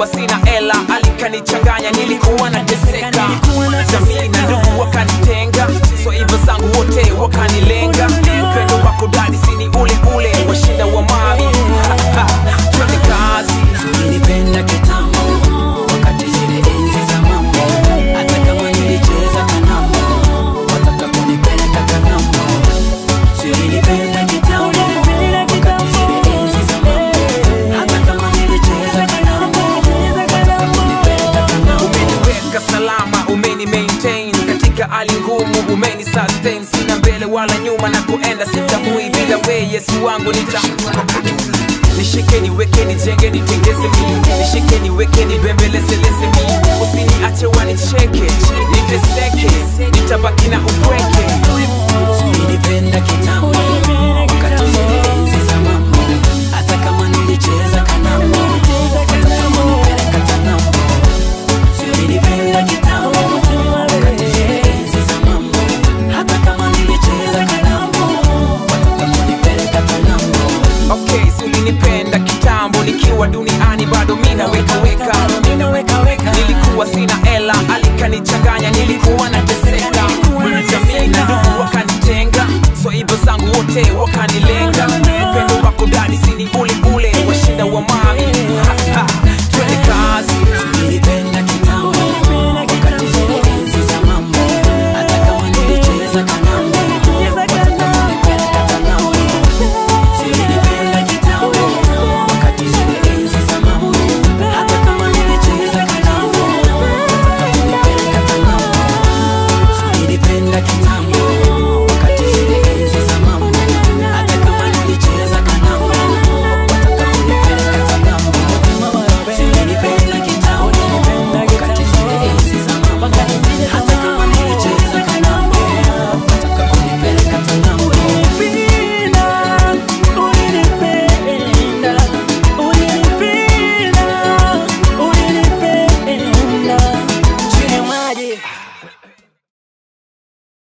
nilikuwa sina ela alikanichanganya nilikuwa nateseka jamii na ndugu wakanitenga so hivyo zangu wote wakanilenga upendo wako dadi sini ule ule washinda wa mami twende kazi Ulinipenda kitambo wakati zile enzi za mambo, hata kama nilicheza kanambo, wataka kunipeleka kanambo. Ulinipenda kitambo wakati zile enzi za mambo, hata kama nilicheza kanambo, wataka kunipeleka kanambo. umeniweka salama umeni maintain katika hali ngumu umeni sustain sina mbele wala nyuma na kuenda sitamui bila we yesu wangu nita nishike niweke nijenge nitengeze mi nishike niweke nibembelezeleze mi usiniache wanicheke